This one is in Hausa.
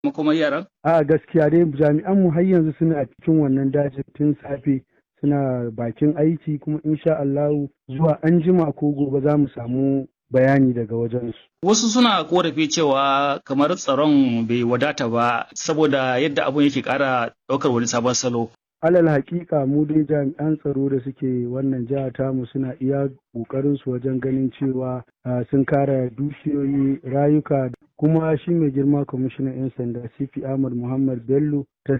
makomar yaran? A gaskiya dai jami'an mu har yanzu suna cikin wannan dajin tun safe suna bakin aiki kuma insha Allahu zuwa anjima ko gobe za mu samu bayani daga wajensu. Wasu suna korafi cewa kamar tsaron bai wadata ba saboda yadda abun yake ƙara ɗaukar wani sabon salo. alal haƙiƙa mu dai jami'an tsaro da suke wannan jiha tamu suna iya ƙoƙarin su wajen ganin cewa sun kare dukiyoyi rayuka kuma shi mai girma kwamishinan 'yan sanda cp ahmad muhammad bello ta